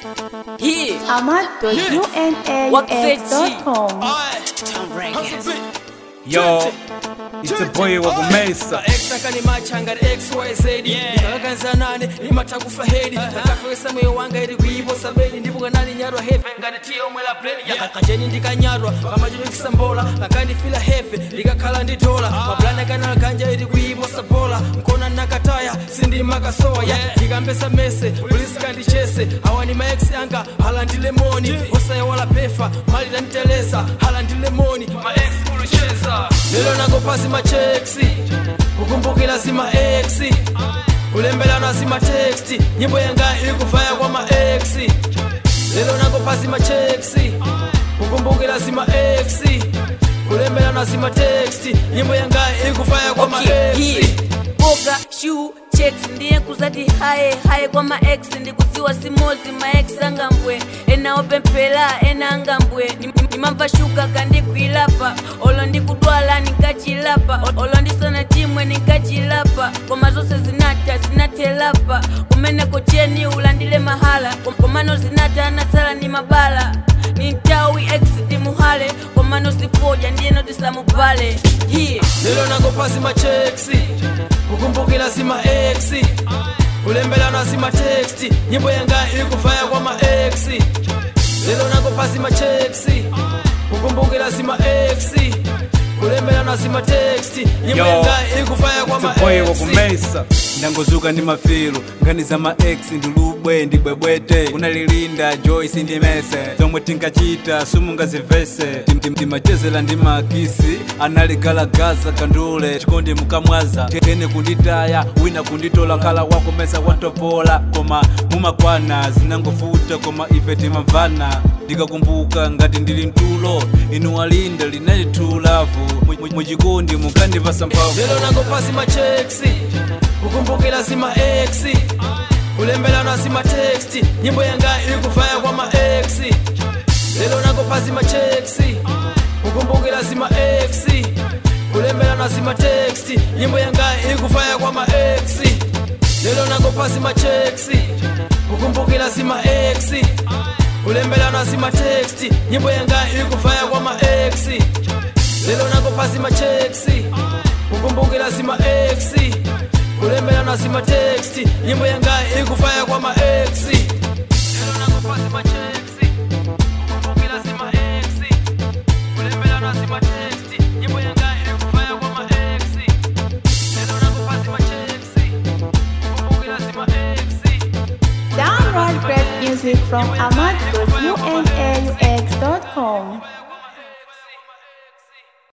Here. ahmad.unaux.com Yo, it's a boy wa kumesa exakani machanga xyz ndikakanzanane limatakufa hedi ndakafewesa moyo wanga ili kuiposa bedi ndipo kanali nyarwa heve ngati tiyo omwela bredi kakajeni ndikanyarwa kamachitokisa mbola kakandifila heve likakhala ndi dola mapulani akanala kanja ili kuiposa bola nkona nakataya sindimakasoya ndikambesa mese pulisikandicese awa ni maex anga hala ndi lemoni osayawala pefa mali taniteleza hala ndi lemoni maex kulucheza lelo nangopasi macheksi kukumbukira zima ex kulembelana zima teksti nyimbo yanga ikuvaya kwa ma ex lelo nangopasi macheksi kukumbukira zima ex kulembelana zima teksti nyimbo yanga ikuvaya kwa ma Okay, ex here. boga shoe checks ndiye kuzati haye haye kwa maex ndikudziwa simozi maex angambwe ena opemphera ena angambwe Nim- nimamva shuga kandikwilapa olo ndikudwala nikachilapa O- olo ndisona chimwe nikachilapa koma zonse zinata zinatelapa kumeneko cheni ulandile mahala Kom- komano zinata anatsala ni mabala ni ntawi ex timuhale komano sifoja ndiyeno tisamubale here lelo nangopasi macheksi kukumbukira zima ex kulembelana zima teksti nyimbo yanga ikuvaya kwa ma ex lelo nangopasi macheksi kukumbukira zima ex kulembelana zima teksti nyimbo Yo, yanga ikuvaya kwa ma it's a boy wa ex kumesa ndangozuka ndi mafilu ngani za ma ex ndilubwe ndibwebwete kunalilinda joyce ndi mese zomwe tinkachita sumungazivese Tim- tim- timachezera ndi makisi analigalagaza kandule chikondi mukamwaza tene kunditaya wina kunditola khala wakumesa wantopola koma mumakwana zinangofuta koma ife timamvana ndikakumbuka ngati ndili mtulo inu walinda linali true love Mu- mu- muchikondi mukandipasa mphamvu lelo nangopasi macheksi kukumbukira zima ex kulembelana zima teksti nyimbo yanga ikuvaya kwa ma ex lelo nangopasi macheksi kukumbukira zima ex kulembelana zima teksti nyimbo yanga ikuvaya kwa ma ex lelo nangopasi macheksi kukumbukira zima ex kulembelana zima teksti nyimbo yanga ikuvaya kwa ma ex lelo nangopasi macheksi kukumbukira zima ex kulembelana zima teksti nyimbo yanga ikuvaya kwa ma ex lelo nangopasi macheksi kukumbukira zima ex kulembelana zima teksti nyimbo yanga ikuvaya kwa ma ex lelo nangopasi macheksi kukumbukira zima ex Download great music from ahmad.unaux.com